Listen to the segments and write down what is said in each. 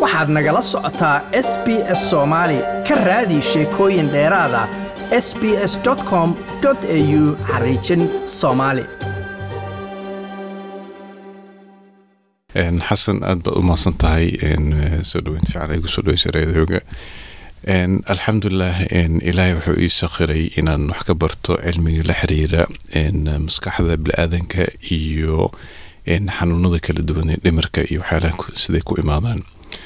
waxaad nagala socotaa s b s soomaali ka raadi sheekooyin dheeraada s b s com au xariijin soomaali xasan aad baad u mahadsan tahay soo dhaweynta fiican igu soo dhaweysa reedooga alxamdulilah ilaahay wuxuu ii sakhiray inaan wax ka barto cilmiga la xiriira maskaxda bili-aadanka iyo xanuunada kala duwan ee dhimirka iyo waxyaalaha siday ku imaadaan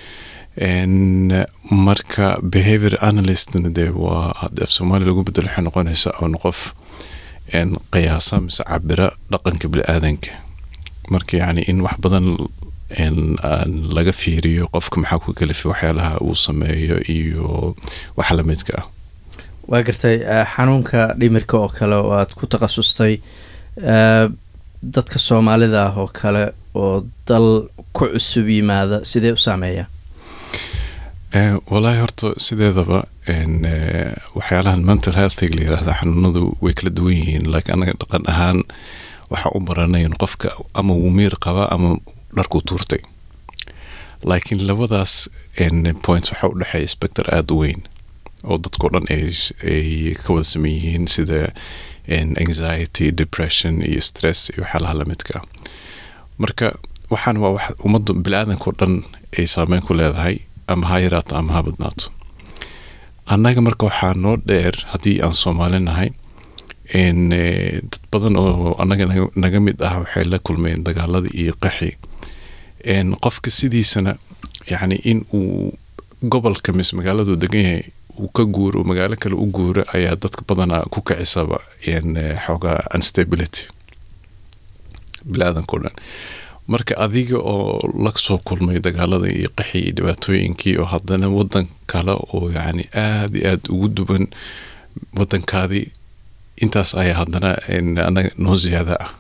marka behavior analystna dee waa haddii af soomaaliya lagu bedelo waxay noqonaysaa oon qof qiyaasa mise cabira dhaqanka bili-aadanka marka yacni in wax badan laga fiiriyo qofka maxaa ku kalifa waxyaalaha uu sameeyo iyo wax lamidka ah waa gartay xanuunka dhimirka oo kale oo aad ku takhasustay dadka soomaalida ah oo kale oo dal ku cusub yimaada sidee u saameeya walaahi horta sideedaba waxyaalahan mental healthig la yirahda xanuunadu way kala duwan yihiin laakiin anaga dhaqan ahaan waxaa u baranayn qofka ama wuu miir qabaa ama dharkuu tuurtay laakiin labadaas points waxaa u dhexeeya spector aada u weyn oo dadkao dhan ay ka wada saman yihiin sida anxiety depression iyo stress iyo waxyaalaha lamidka marka waxaan waa wax ummadda bili-aadanka o dhan ay saameyn ku leedahay ama ha yaraato ama ha badnaato annaga marka waxaa noo dheer haddii aan soomaali nahay dad badan oo annaga naga mid ah waxay la kulmeen dagaaladii iyo qaxi qofka sidiisana yacni in uu gobolka mise magaaladu degan yahay uu ka guuro magaalo kale u guuro ayaa dadka badanaa ku kicisaba xoogaa unstability bili-aadanka o dhan marka adiga oo la soo kulmay dagaalada iyo qaxi iyo dhibaatooyinkii oo haddana wadan kale oo yacni aada iyo aada ugu duwan wadankaadii intaas ayaa haddana anaga noo ziyaada ah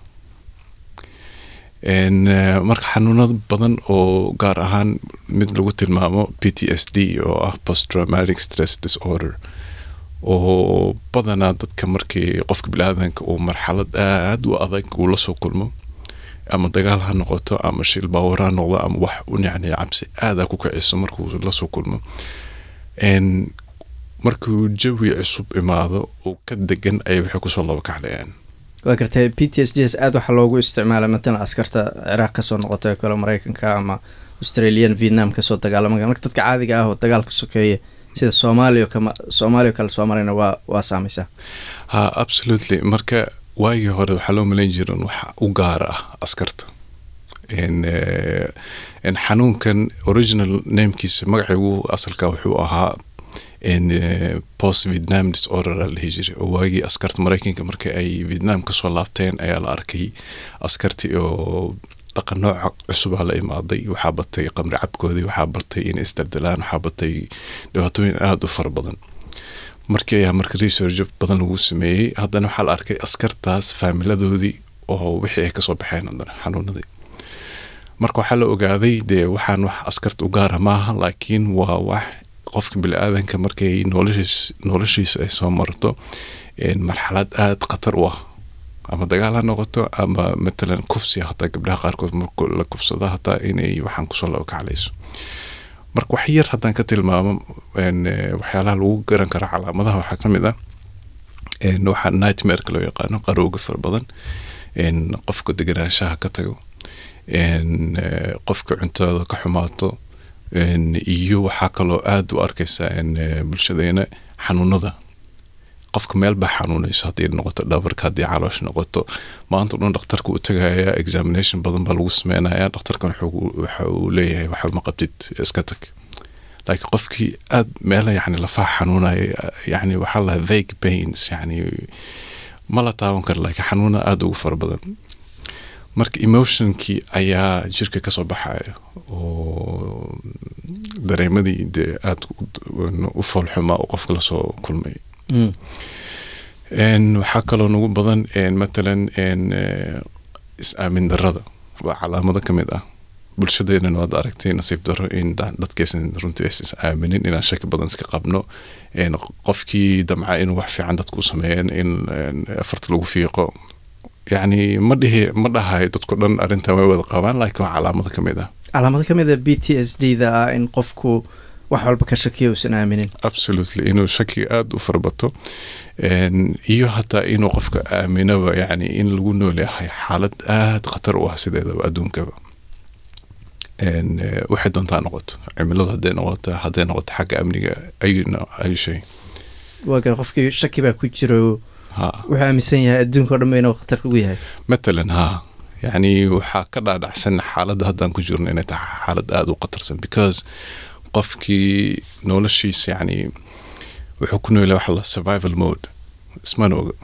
marka xanuunada badan oo gaar ahaan mid lagu tilmaamo p t s d oo ah post traumatic stress disorder oo badanaa dadka markii qofka bili-aadanka uu marxalad aada u adag uu la soo kulmo ama dagaal ha noqoto ama shil baawar ha noqdo ama wax un yacni cabsi aada ku kiciso markuu lasoo kulmo markuu jawi cusub imaado oo ka degan ayay waxay kusoo laba kaclayaan waa gartay p t s d s aada waxaa loogu isticmaala matalan askarta ciraaq kasoo noqotay oo kale mareykanka ama australian vietnam kasoo dagaalama marka dadka caadiga ah oo dagaalka sokeeya sida soomaaliya kama soomaaliya kale soo marayna waa waa saameysaa ha absolutely marka waagii hore waxaa loo malayn jiran wax u gaara ah askarta xanuunkan original namekiisa magaciigu asalka wuxuu ahaa post vietnam disorder a lahi jiray oo waagii askarta mareykanka markii ay vietnam kasoo laabteen ayaa la arkay askarti oo dhaqan nooca cusubaa la imaaday waxaa batay qamri cabkoodii waxaa batay inay isdardalaan waxaa batay dhibaatooyin aada u fara badan markii ayaa marka research badan lagu sameeyey haddana waxaa la arkay askartaas faamiladoodii oo wixii ay kasoo baxeen haddana xanuunadii marka waxaa la ogaaday dee waxaan wax askarta u gaara maaha laakiin waa wax qofka bili-aadanka markay noloshiis noloshiisa ay soo marto marxalad aada khatar u ah ama dagaal ha noqoto ama matalan kufsi hataa gabdhaha qaarkood marka la kufsada hataa inay waxaan kusoo laba kaclayso marka wax yar haddaan ka tilmaamo waxyaalaha lagu garan karo calaamadaha waxaa ka mid ah waxaa nightmareka loo yaqaano qarowga fara badan qofka deganaanshaha ka tago qofka cuntada ka xumaato iyo waxaa kaloo aada u arkaysaa bulshadeena xanuunada qofka meel baa xanuunayso haddii noqoto dhabarka haddii caloosh noqoto maanta dhan dhakhtarka uu tagaya examination badan baa lagu sameynaya dhakhtarkan waxa uu leeyahay waxba ma qabtid iska tag laakiin qofkii aada meela yani lafaha xanuunaya yani waxaa laha vague pains yani ma la taaban karo laakiin xanuuna aada ugu fara badan marka emotionkii ayaa jirka kasoo baxaya oo dareemadii dee aada u foolxumaa oo qofka lasoo kulmay waxaa kaloo nagu badan matalan is-aamin darada waa calaamado ka mid ah bulshadeenan waad aragtay nasiib daro in dadkaysan runtii is aaminin inaan shaki badan iska qabno qofkii damca inuu wax fiican dadku sameeyeen in afarta lagu fiiqo yacni ma dhihi ma dhahay dadku dhan arrintan way wada qabaan laakiin waa calaamado ka mid ah calaamado ka mid a b t s d da ah in qofku wax walba ka shakiya uusan aaminin absolutely inuu shakiga aada u farabato iyo hataa inuu qofka aaminaba yani in lagu nool yahay xaalad aada khatar u ah sideedaba adduunkaba waxay doontaa noqoto cimilada hadday noqoto hadday noqoto xagga amniga ayu shay waaga qofkii shaki baa ku jiro wuxuu aaminsan yahay adduunka o dhan ba inuu khatar kugu yahay matalan ha yacni waxaa ka dhaadhacsan xaaladda haddaan ku jirno inay tahay xaalad aada u khatarsan because qofkii noloshiisa yacni wuxuu ku noolaya waxa la survival mode ismana oga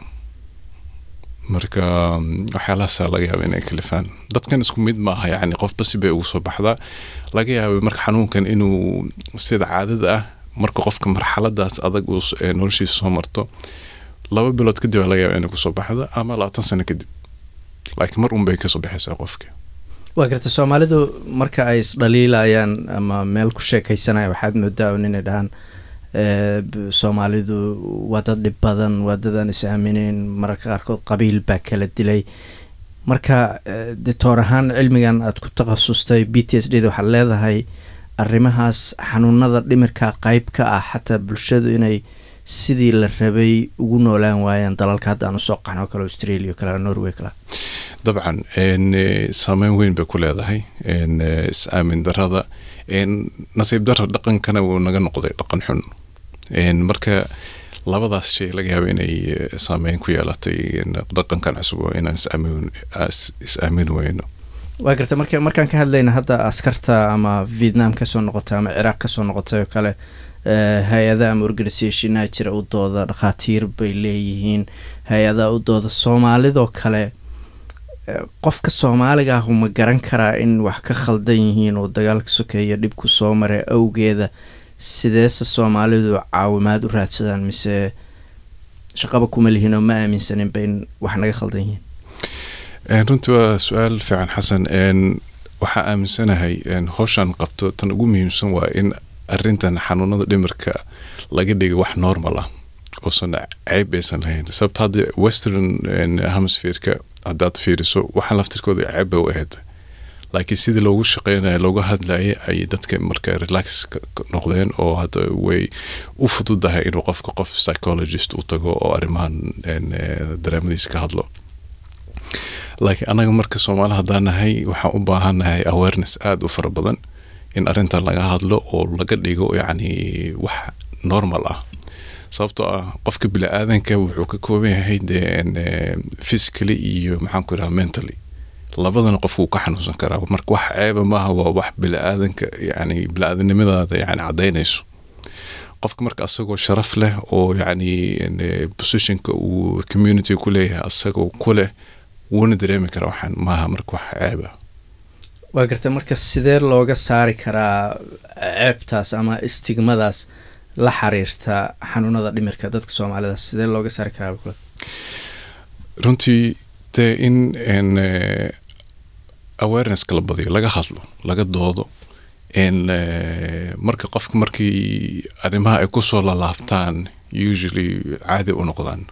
marka waxyaalahaasa laga yaaba inay kalifaan dadkan isku mid maaha yacni qofba si bay ugu soo baxdaa laga yaaba marka xanuunkan inuu sida caadada ah marka qofka marxaladaas adag uu noloshiisa soo marto laba bilood kadib laga yaaba inay kusoo baxda ama labaatan sano kadib laakiin mar un bay kasoo baxaysaa qofka waa garta soomaalidu marka ay isdhaliilayaan ama meel ku sheekaysanaya waxaad moodaa un inay dhahaan soomaalidu waa dad dhib badan waa dadaan is aaminin mararka qaarkood qabiil baa kala dilay marka ditoor ahaan cilmigan aad ku takhasustay b t s d da waxaad leedahay arrimahaas xanuunada dhimirka qeyb ka ah xataa bulshadu inay sidii la rabay ugu noolaan waayaan dalalka hadda aan usoo qaxno kale australia kale norway kale dabcan saameyn weyn bay ku leedahay is-aamin darada nasiib dara dhaqankana wuu naga noqday dhaqan xun marka labadaas shay laga yaaba inay saameyn ku yeelatay dhaqankan cusub oo inaan is-aamin weyno waa garta marka markaan ka hadlayna hadda askarta ama vietnam kasoo noqotay ama ciraaq kasoo noqotay oo kale hay-ada ama organisationaa jira u dooda dhakhaatiir bay leeyihiin hay-adaa u dooda soomaalidoo kale qofka soomaaliga ahu ma garan karaa in wax ka khaldan yihiin oo dagaalka sokeeya dhibku soo maray awgeeda sideese soomaalidu caawimaad u raadsadaan mise shaqaba kuma lihiin oo ma aaminsaninba in wax naga khaldan yihiin runtii waa su-aal fiican xasan waxaa aaminsanahay howshaan qabto tan ugu muhiimsan waa in arintan xanuunada dhimirka laga dhigay wax normal ah uusan ceyb aysan lahayn sababta hadda western hemisphereka haddaad fiiriso waxaan laftirkooda ceeb bay u ahayd laakiin sidii loogu shaqeynaya looga hadlayay ayay dadka marka relax noqdeen oo hadda way u fududahay inuu qofka qof psychologist u tago oo arrimahan dareemadiisa ka hadlo laakiin anaga marka soomaali haddaan nahay waxaan u baahannahay awareness aada u fara badan in arrintan laga hadlo oo laga dhigo yacni wax normal ah sababtoo ah qofka bini-aadanka wuxuu ka kooban yahay dee physically iyo maxaan ku idhaha mentally labadana qofku ka xanuunsan karaa marka wax ceeba maaha waa wax bini-aadanka yani bini-aadanimadaada yani caddaynayso qofka marka asagoo sharaf leh oo yacni positionka uu community ku leeyahay asagoo ku leh wuuna dareemi karaa waxaan maaha marka wax ceeba waa garta marka sidee looga saari karaa ceebtaas ama istigmadaas la xiriirta xanuunada dhimirka dadka soomaalida sidee looga saari karaa runtii dee in awarenesska la badiyo laga hadlo laga doodo marka qofka markii arrimaha ay kusoo lalaabtaan usually caadi u noqdaan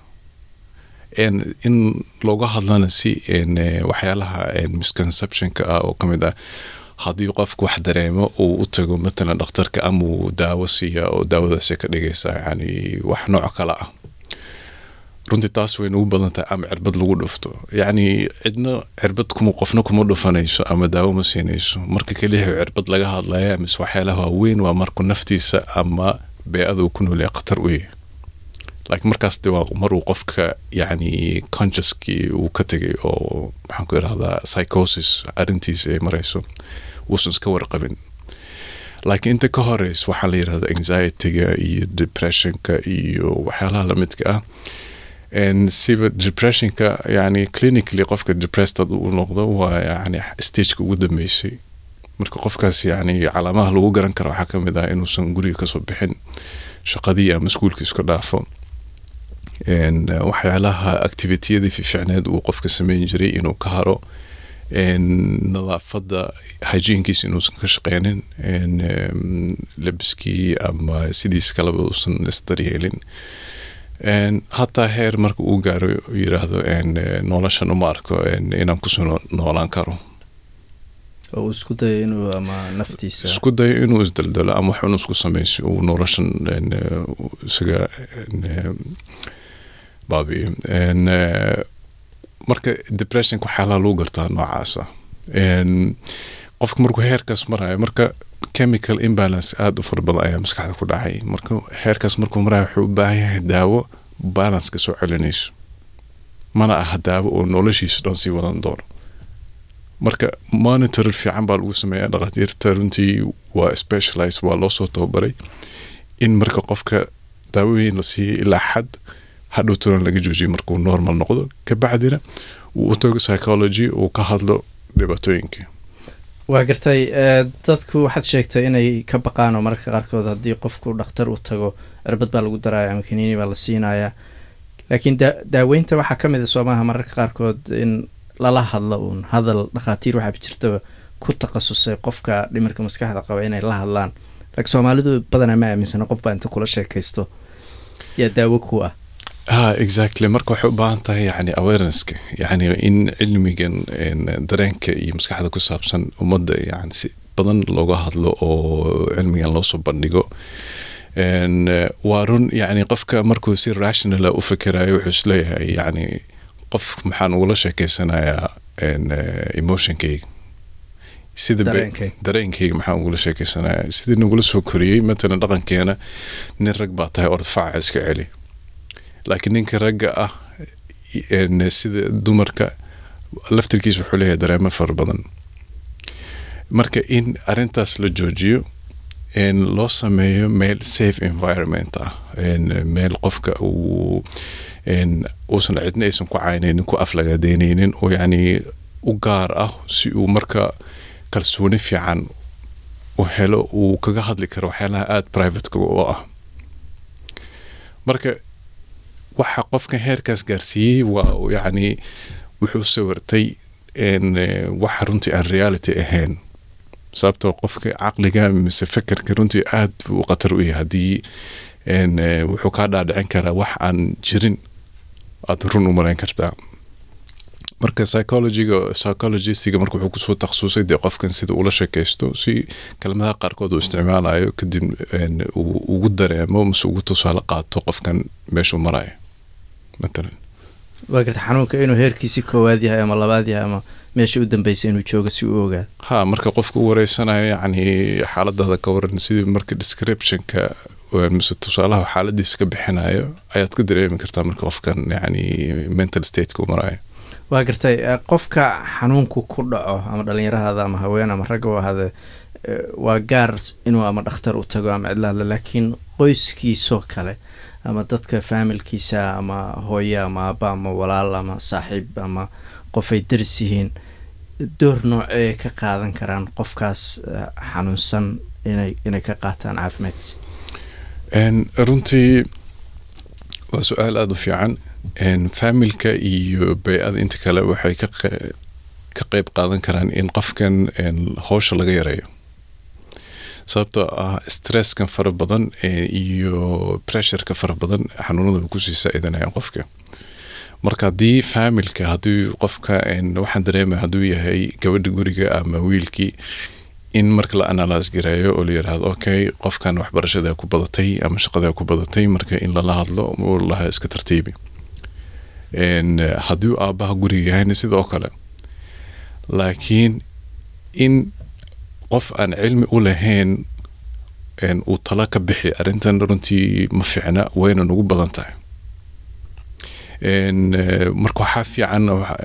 in looga hadlana si waxyaalaha misconceptionka ah oo kamid ah haddii qofku wax dareemo uu u tago matalan dhakhtarka ama uu daawo siiya oo daawadaasi ka dhigaysa yani wax nooc kale ah runtii taas way nagu badan tahay ama cirbad lagu dhufto yacni cidna cirbad kuma qofna kuma dhufanayso ama daawo ma siinayso marka keliya cirbad laga hadlaya mise waxyaalaha waaweyn waa marku naftiisa ama bee-ada uu ku noolyahay khatar u yahay laakiin markaas de waa maruu qofka yacni consciouskii uu ka tegay oo maxaan ku irahdaa psychosis arrintiisa ay marayso uusan iska warqabin laakiin inta ka horeys waxaa la yirahda anxietyga iyo depressionka iyo waxyaalaha lamidka ah siba depressionka yani clinically qofka depressed had uu noqdo waa yani stageka ugu dambeysay marka qofkaas yani calaamaha lagu garan kara waxaa kamid ah inuusan guriga kasoo bixin shaqadii ama iskuulka iska dhaafo waxyaalaha activitiyadii fiicneed uu qofka sameyn jiray inuu ka haro nadaafada hygienkiisa inuusan ka shaqeynin labiskii ama sidiis kaleba uusan isdaryeelin hataa heer marka uu gaaro yiraahdo noloshan uma arko inaan kusoo noolaan karo oo uu isku dayo inuu ama naftiisa isku dayo inuu isdaldalo ama wax inuu isku samayso uu noloshan isaga baabiyo marka depressionka waxyaalaha lagu gartaa noocaasa qofka markuu heerkaas marayo marka chemical imbalance aada u fara badan ayaa maskaxda ku dhacay marka heerkaas markuu marayo wuxuu u baahan yahay daawo balanceka soo celinayso mana aha daawo oo noloshiisa dhan sii wadan doono marka monitor fiican baa lagu sameeyaa dhakhaatiirta runtii waa specialize waa loo soo tababaray in marka qofka daawooyin la siiyo ilaa xad hadhow turan laga joojiyo markuu normal noqdo kabacdina uu u tago psychology uu ka hadlo dhibaatooyinka waa gartay dadku waxaad sheegtay inay ka baqaan oo mararka qaarkood haddii qofku dhakhtar u tago cirbad baa lagu daraya ama kaniini baa la siinaya laakiin daaweynta waxaa ka mid a soomaha mararka qaarkood in lala hadlo uun hadal dhakhaatiir waxaaba jirtaba ku takhasusay qofka dhimirka maskaxda qaba inay la hadlaan laakiin soomaalidu badanaa ma aaminsana qof baa inta kula sheekaysto yaa daawo ku ah ha exactly marka waxay u baahan tahay yani awarenesska yani in cilmigan dareenka iyo maskaxda ku saabsan ummadda yani si badan looga hadlo oo cilmigan loosoo bandhigo waa run yani qofka markuu si rationala u fikirayo wuxuu isleeyahay yani qof maxaan ugula sheekeysanayaa emotionkayga sida dareenkayga maxaan ugula sheekeysanaya sidii nagula soo koriyey matalan dhaqankeena nin rag baa tahay ordfaaca iska celi laakiin ninka ragga ah sida dumarka laftirkiisa wuxuu leeyahay dareemo fara badan marka in arintaas la joojiyo loo sameeyo meel safe environment ah meel qofka uu uusan cidna aysan ku caynaynin ku aflagadeyneynin oo yacni u gaar ah si uu marka kalsooni fiican u helo uu kaga hadli karo waxyaalaha aada privateka u ah marka waxa qofka heerkaas gaarsiiyey waa yacni wuxuu sawirtay waxa runtii aan reality ahayn sababtoo qofka caqliga mise fekerka runtii aad buu khatar u yahay haddii wuxuu kaa dhaadhicin karaa wax aan jirin aad run u malayn kartaa marka psychologyga psychologistiga marka wuxuu kusoo takhasusay dee qofkan sida ula sheekaysto si kelmadaha qaarkood uu isticmaalayo kadib uu ugu dareemo mase ugu tusaale qaato qofkan meeshuu marayo matalan waa garta xanuunka inuu heerkiisi koowaad yahay ama labaad yahay ama meesha u dambeysay inuu joogo si uu ogaado ha marka qofka u wareysanayo yacni xaaladaada ka waran sidii marka descriptionka mise tusaalaha xaaladiisa ka bixinayo ayaad ka dareemi kartaa marka qofkan yacni mental stateka u marayo waa gartay qofka xanuunku ku dhaco ama dhalinyarahada ama haween ama ragga u ahade waa gaar inuu ama dhakhtar u tago ama cidlaadle laakiin qoyskiisoo kale ama dadka faamilkiisa ama hooye ama aaba ama walaal ama saaxiib ama qofay daris yihiin door noocee ka qaadan karaan qofkaas xanuunsan inay inay ka qaataan caafimaadkiisa runtii waa su-aal aada u fiican faamilka iyo bay-ada inta kale waxay ka qeyb qaadan karaan in qofkan howsha laga yareeyo sababtoo ah stresskan fara badan iyo pressureka fara badan xanuunada kusii saa-idanayaan qofka marka haddii faamilka haddii qofka waxaan dareemaya hadduu yahay gabadha guriga ama wiilkii in marka la analyse gareeyo oo la yiraahdo okay qofkan waxbarashada ku badatay ama shaqada ku badatay marka in lala hadlo laha iska tartiibi haddii aabaha guriga yahayna sidoo kale laakiin in qof aan cilmi u lahayn uu talo ka bixi arrintan runtii ma fiicna wayna nagu badan tahay marka waxaa fiican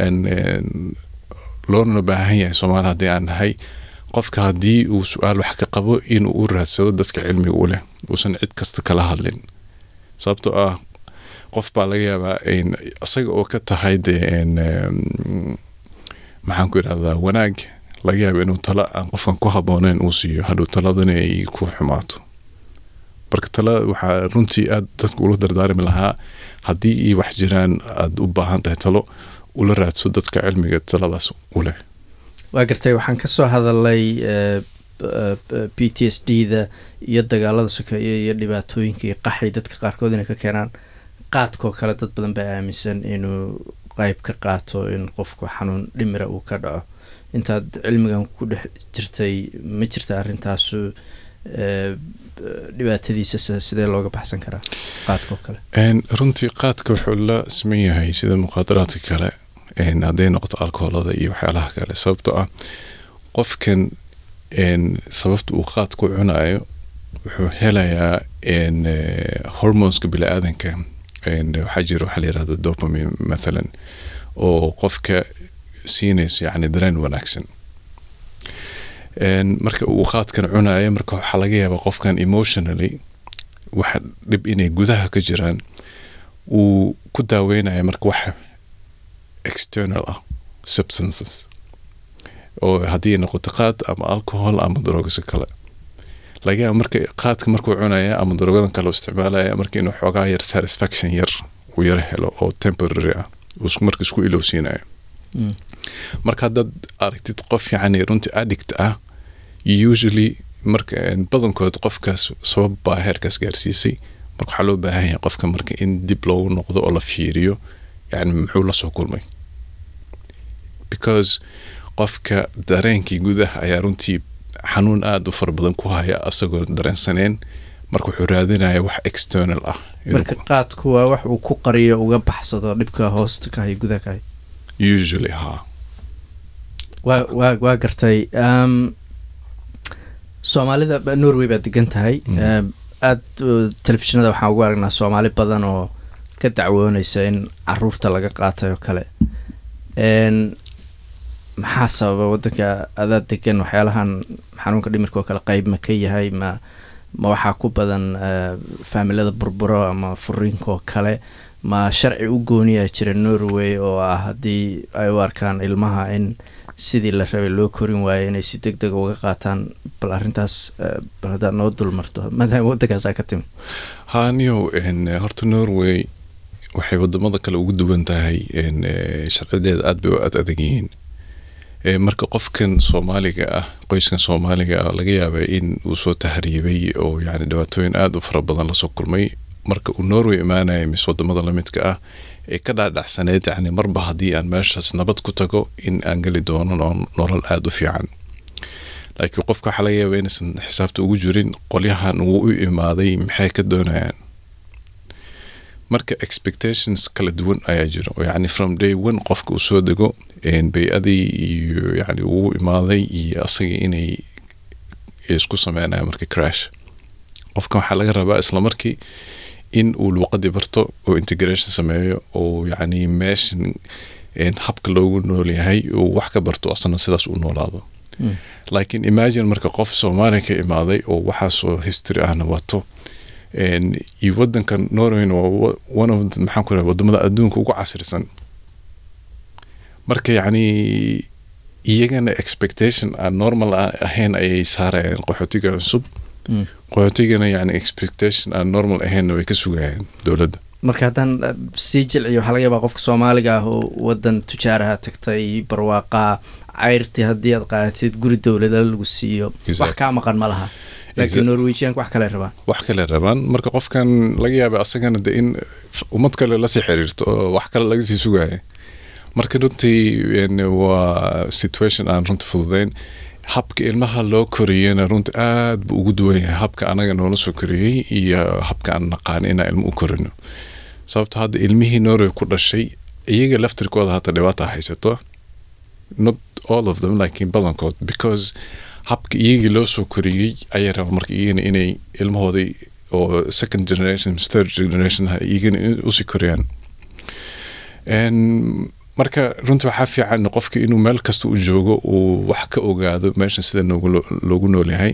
loona baahan yahay soomaali haddii aan nahay qofka haddii uu su-aal wax ka qabo inuu u raadsado dadka cilmiga u leh uusan cid kasta kala hadlin sababtoo ah qof baa laga yaabaa isaga oo ka tahay dee maxaan ku idhahdaa wanaag laga yaaba inuu talo aan qofkan ku habooneyn uu siiyo hadhow taladana ay ku xumaato marka tala waxaa runtii aad dadka ula dardaarmi lahaa haddii iyo wax jiraan aada u baahan tahay talo ula raadso dadka cilmiga taladaas u leh waa gartay waxaan kasoo hadalay p t s d da iyo dagaalada sokeeye iyo dhibaatooyinka iyo qaxay dadka qaarkood inay ka keenaan qaadkoo kale dad badan baa aaminsan inuu qeyb ka qaato in qofku xanuun dhimira uu ka dhaco intaad cilmigan ku dhex jirtay ma jirta arrintaasu dhibaatadiisa sidee looga baxsan karaa qaadka oo kale runtii qaadka wuxuu la siman yahay sida muqaadaraadka kale hadday noqoto alkoholada iyo waxyaalaha kale sababtoo ah qofkan sababta uu qaad ku cunayo wuxuu helayaa hormoneska bili-aadanka waxaa jira waxaa la yirahda dopamine mathalan oo qofka siinayso yacni dareen wanaagsan marka uu qaadkan cunayo marka waxaa laga yaabaa qofkan emotionally waxa dhib inay gudaha ka jiraan uu ku daaweynaya marka wax external ah substances oo haddii noqoto qaad ama alcohol ama daroogiso kale laga yaaba marka qaadka markuu cunaya ama daroogadan kale u isticmaalaya marka inuu xoogaa yar satisfaction yar uu yaro helo oo temporary ah marka isku ilowsiinayo marka haddaad aragtid qof yacni runtii addict ah usually marka badankood qofkaas sabab baa heerkaas gaarsiisay marka waxaa loo baahan yahay qofka marka in dib loogu noqdo oo la fiiriyo yani muxuu lasoo kulmay because qofka dareenkii gudaha ayaa runtii xanuun aada u fara badan ku haya asagoo dareensaneen marka wuxuu raadinaya wax external ah marka qaadku waa wax uu ku qariyo uga baxsado dhibka hoosta ka hay gudaha ka hay usually ha waa waa waa gartay soomaalida norway baad degan tahay aada telefishinada waxaan ugu aragnaa soomaali badan oo ka dacwoonaysa in caruurta laga qaatay oo kale maxaa sababa wadanka adaa degan waxyaalahan xanuunka dhimirka oo kale qeyb ma ka yahay ma ma waxaa ku badan faamilada burburo ama furiinka oo kale ma sharci u gooniyaa jira norway oo ah haddii ay u arkaan ilmaha in sidii la rabay loo korin waayo inay si deg dega uga qaataan bal arrintaas bal haddaad noo dulmarto maadaama waddankaasaa ka timid haniyow horta norway waxay wadamada kale ugu duwan tahay sharcideeda aad bay u ad adag yihiin marka qofkan soomaaliga ah qoyskan soomaaliga ah laga yaaba in uu soo tahriibay oo yani dhibaatooyin aada u fara badan lasoo kulmay marka uu norway imaanaya mis wadamada lamidka ah ee ka dhaadhacsaneyd yani marba haddii aan meeshaas nabad ku tago in aan geli doono nolol aada u fiican laakiin qofka waxaa laga yaaba inaysan xisaabta ugu jirin qolyahan wuu u imaaday maxay ka doonayaan marka expectations kala duwan ayaa jira oo yani from day one qofka uu soo dego bay-adii iyo yani uu imaaday iyo asagii inay isku sameynaya marka crash qofkan waxaa laga rabaa islamarkii in uu luuqadii barto oo integration sameeyo oo yani meeshan habka loogu noolyahay uu wax ka barto asana sidaas u noolaado laakiin imagine marka qof soomaaliya ka imaaday oo waxaasoo history ahna wato iyo wadankan norway waa one of maxaan ku raha wadamada adduunka ugu casrisan marka yacni iyagana expectation aan normal ahayn ayay saarayaan qaxootiga cusub qaxootigana yani expectation aan normal ahaynna way ka sugayaan dowladda marka haddaan sii jilciyo waxaa laga yaabaa qofka soomaaliga ah oo wadan tujaaraha tagtay barwaaqaa cayrtii haddii aad qaadatid guri dowlada lagu siiyo wax kaa maqan ma laha laakiin norwegianka wax kale rabaan wax kale rabaan marka qofkan laga yaaba asagana de in ummad kale lasii xiriirto oo wax kale laga sii sugaya marka runtii waa situation aan runta fududeyn habka ilmaha loo koriyena runta aad buu ugu duwan yahay habka anaga noola soo koriyey iyo habka aan naqaan inaan ilmo u korino sababto hadda ilmihii norway ku dhashay iyaga laftirkooda hata dhibaata haysato not all of them laakiin badankood because habka iyagii loo soo koriyey ayaa raba marka iyagana inay ilmahooday oo second generation third generation iyagana usii koriyaan marka runtii waxaa fiican qofka inuu meel kasta u joogo uu wax ka ogaado meeshan sida loogu noolyahay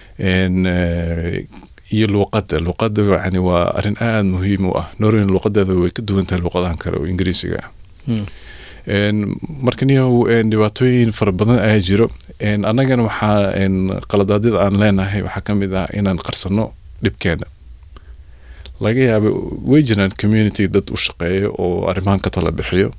iyo luuqada luuqada yani waa arin aada muhiim u ah norway luuqadeeda way ka duwan tahay luuqadahan kale oo ingiriisiga ah marka niyow dhibaatooyin fara badan ayaa jiro annagana waxaa qaladaadyada aan leenahay waxaa ka mid ah inaan qarsano dhibkeena laga yaaba way jiraan community dad u shaqeeyo oo arrimahan ka tala bixiyo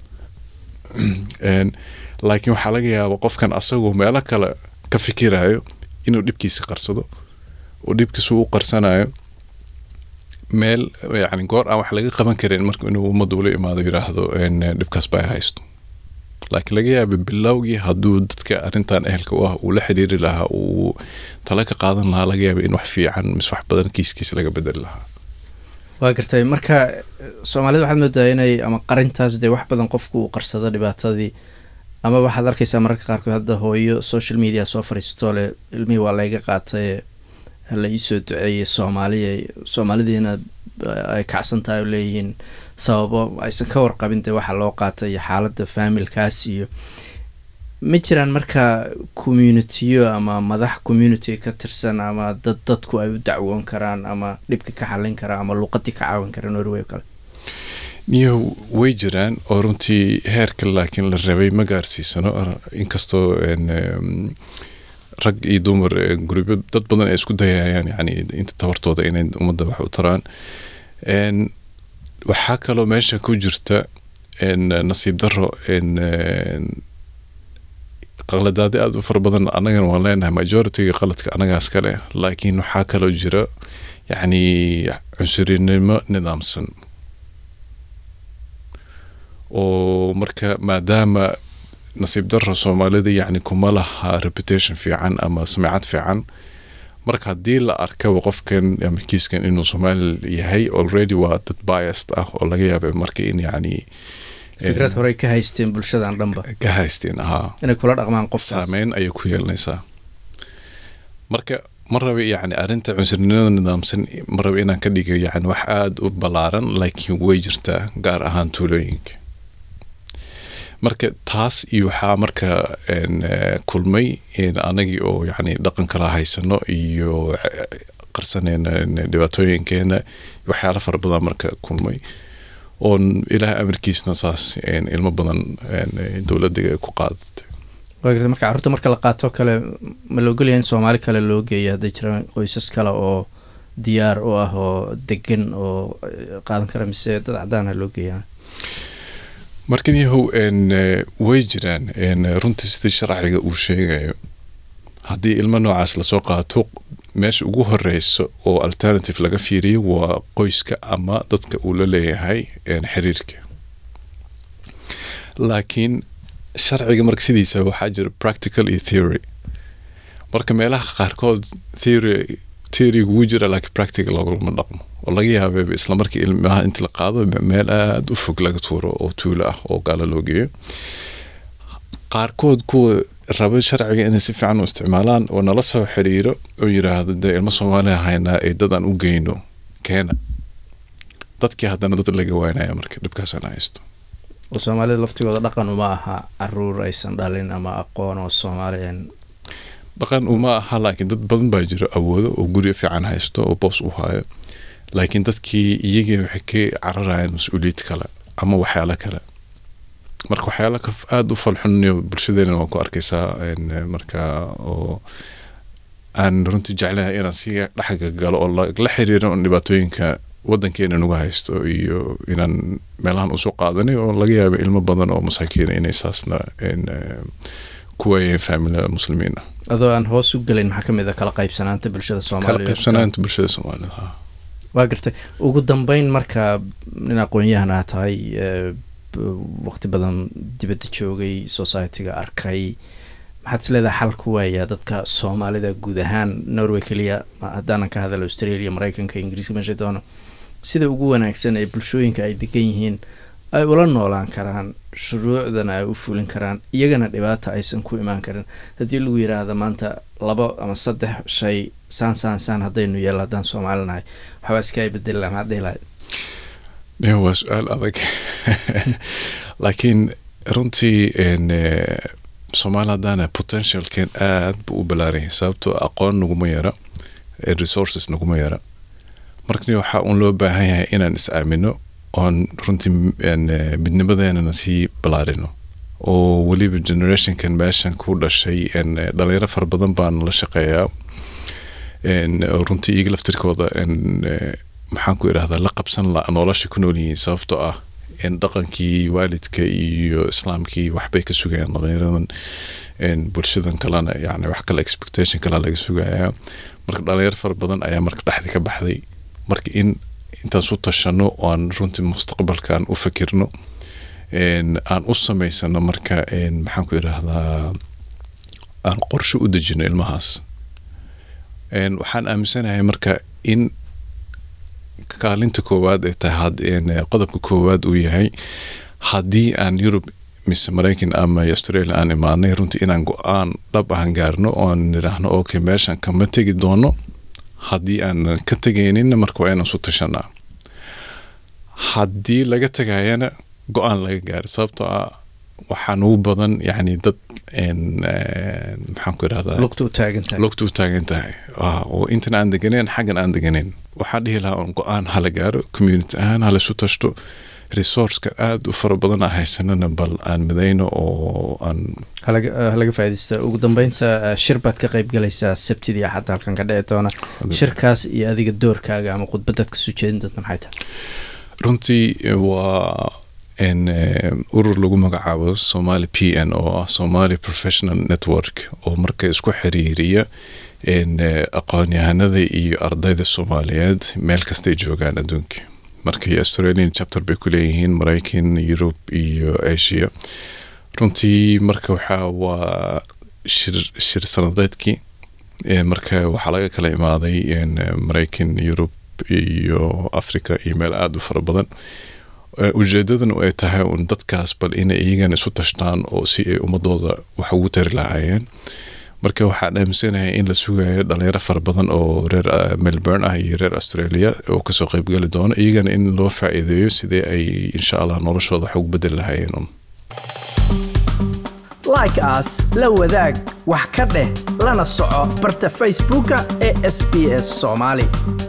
laakiin waxaa laga yaaba qofkan asagoo meelo kale ka fikirayo inuu dhibkiisa qarsado oo dhibkiisa u qarsanayo meel yani goor aan wax laga qaban karin marka inuu ummadda ula imaado yiraahdo dhibkaas baa haysto laakiin laga yaaba bilowgii hadduu dadka arrintan ehelka u ah uu la xiriiri lahaa uu tala ka qaadan lahaa laga yaaba in wax fiican mise wax badan kiiskiisa laga bedeli lahaa waa gartay marka soomaalida waxaad moodaa inay ama qarintaas dee wax badan qofku uu qarsado dhibaatadii ama waxaad arkaysaa mararka qaarkood hadda hooyo social media soo fariisto le ilmihii waa layga qaatay la iisoo duceeyay soomaaliya soomaalidiina ay kacsan tahay oo leeyihiin sababo aysan ka warqabin dee waxa loo qaatay iyo xaaladda faamilkaas iyo ma jiraan marka communitiyo ama madax community ka tirsan ama dad dadku ay u dacwoon karaan ama dhibka ka xallin karaan ama luuqadii ka caawin karaan norway o kale niyo way jiraan oo runtii heerka laakiin la rabay ma gaarsiisano inkastoo rag iyo dumar gurubyo dad badan ay isku dayayaan yani inta tabartooda inay ummadda wax u taraan waxaa kaloo meesha ku jirta nasiib daro qaladaadi aada u fara badan annagana waan leenahay majoritiga qaladka annagaas kale laakiin waxaa kaloo jira yacni cunsurinimo nidaamsan oo marka maadaama nasiib daro soomaalida yacni kuma laha reputation fiican ama samicad fiican marka haddii la arkaba qofkan ama kiiskan inuu soomaali yahay already waa dad biased ah oo laga yaaba marka in yacni fikrad horey ka haysteen bulshadan dhanba ka haysteen ahaa inay kula dhaqmaan qofkaas saameyn ayay ku yeelanaysaa marka ma raba yacni arrinta cunsurnimada nidaamsan ma raba inaan ka dhigo yacni wax aada u ballaaran laakiin way jirtaa gaar ahaan tuulooyinka marka taas iyo waxaa marka kulmay anagii oo yacni dhaqan kala haysano iyo qarsanayna dhibaatooyinkeena waxyaala fara badan marka kulmay oon ilaah amarkiisna saas ilmo badan dowladda ku qaadatay waa garta marka carruurta marka la qaato kale ma la ogolyahay in soomaali kale loo geeyo hadday jiraan qoysas kale oo diyaar u ah oo degan oo qaadan kara mise dad caddaana loo geeyaa markan yahow way jiraan runtii sidii sharciga uu sheegayo haddii ilmo noocaas lasoo qaato meesha ugu horeyso oo alternative laga fiiriyo waa qoyska ama dadka uu la leeyahay xiriirka laakiin sharciga marka sidiisa waxaa jira practical iyo theory marka meelaha qaarkood theory theory ugu jira laakiin practical lagulama dhaqmo oo laga yaaba isla markii ilmaha inta la qaado meel aada u fog laga tuuro oo tuulo ah oo gaalo loo geeyo qaarkood kuwa raba sharciga inay si fiican u isticmaalaan oo nala soo xiriiro oo yiraahdo dee ilmo soomaaliya haynaa ee dadaan u geyno keena dadkii haddana dad laga waynaya marka dhibkaasana haysto oo soomaalida laftigooda dhaqan uma aha caruur aysan dhalin ama aqoon oo soomaaliyan dhaqan uma aha laakiin dad badan baa jiro awoodo oo guryo fiican haysto oo boos u hayo laakiin dadkii iyagii waxay ka cararayaan mas-uuliyad kale ama waxyaalo kale marka waxyaala aada u falxuniyo bulshadeena waa ku arkaysaa marka oo aan runtii jeclahay inaan si dhexga galo oo la xiriirin oo dhibaatooyinka wadankeena nagu haysto iyo inaan meelahan usoo qaadanay oo laga yaaba ilmo badan oo masaakiina inay saasna ku waayeen faamila muslimiin ah adoo aan hoos u gelin maxaa kamid a kala qaybsanaanta bulshada kala soomaaliya qaybsanaanta bulshada soomaalida ha waa gartay ugu dambeyn marka nin aqoon-yahan aa tahay waqti badan dibadda joogay society-ga arkay maxaad is leedahay xal ku waayaa dadka soomaalida guud ahaan norway keliya haddaanan ka hadal australia mareykanka ingiriiska meesha doono sida ugu wanaagsan ee bulshooyinka ay degan yihiin ay ula noolaan karaan shuruucdana ay u fulin karaan iyagana dhibaata aysan ku imaan karin haddii lagu yiraahdo maanta labo ama saddex shay saan saan saan haddaynu yeelo haddaan soomaali nahay waxbaa iskaa bedeli laha maxaad dhihi lahayd Iyo waa su-aal adag laakiin runtii soomaali haddaana potentialkeen aad buu u balaaranyay sababtoo aqoon naguma yara resources naguma yara markani waxaa uun loo baahan yahay inaan is aamino oon runtii midnimadeenana sii balaarino oo weliba generationkan meeshan ku dhashay dhalinyaro fara badan baan la shaqeeyaa runtii iyaga laftirkooda maxaan ku idhahdaa la qabsan la nolosha ku nool yihiin sababtoo ah dhaqankii waalidka iyo islaamkii waxbay ka sugayaan dhalinyaradan bulshadan kalena yani wax kale expectation kale laga sugayaa marka dhalinyaro fara badan ayaa marka dhexda ka baxday marka in intaan su tashano oo aan runtii mustaqbalkan u fakirno aan u samaysano marka maxaan ku idhaahdaa aan qorshe u dejino ilmahaas waxaan aaminsanahay marka in kaalinta koowaad ay tahay qodobka koowaad uu yahay haddii aan yurub mise maraykan ama australia aan imaanay runtii inaan go-aan dhab ahan gaarno oon nidhaahno okay meeshan kama tegi doono haddii aanan ka tegayninna marka waa inaan su tashanaa haddii laga tegayana go-aan laga gaaro sababtoo ah waxaa nugu badan yani dad maxaan ku idhahdaa lugta u taagan tahay lugta u taagan tahay oo intan aan deganeyn xaggan aan deganeyn waxaan dhihi lahaa un go-aan hala gaaro community ahaan hala isu tashto resourceka aada u fara badan aan haysanana bal aan midayno oo aan halaga faaidaysta ugu dambeynta shir baad ka qayb galaysaa sabtidii axadda halkan ka dhici doona shirkaas iyo adiga doorkaaga ama khudbadaad kasoo jeedin doonta maxay tahay runtii waa urur lagu magacaabo somali p n oo ah somali professional network oo marka isku xiriiriya aqoon-yahanada iyo ardayda soomaaliyeed meel kastay joogaan adduunka markii australian chapter bay ku leeyihiin maraykan yurub iyo asia runtii marka waxaa waa shir shir sanadeedkii marka waxaa laga kala imaaday maraykan yurub iyo africa iyo meel aada u fara badan ujeedadan ay tahay un dadkaas bal inay iyagana isu tashtaan oo si ay ummadooda wax ugu tari lahaayeen marka waxaan aaminsanahay in la sugayo dhalinyaro fara badan oo reer melbourne ah iyo reer australia oo kasoo qeybgali doono iyagana in loo faa-iideeyo sidee ay insha allah noloshooda wax ugu bedeli lahaayeen like aas la wadaag wax ka dheh lana soco barta facebooka ee sb s soomaali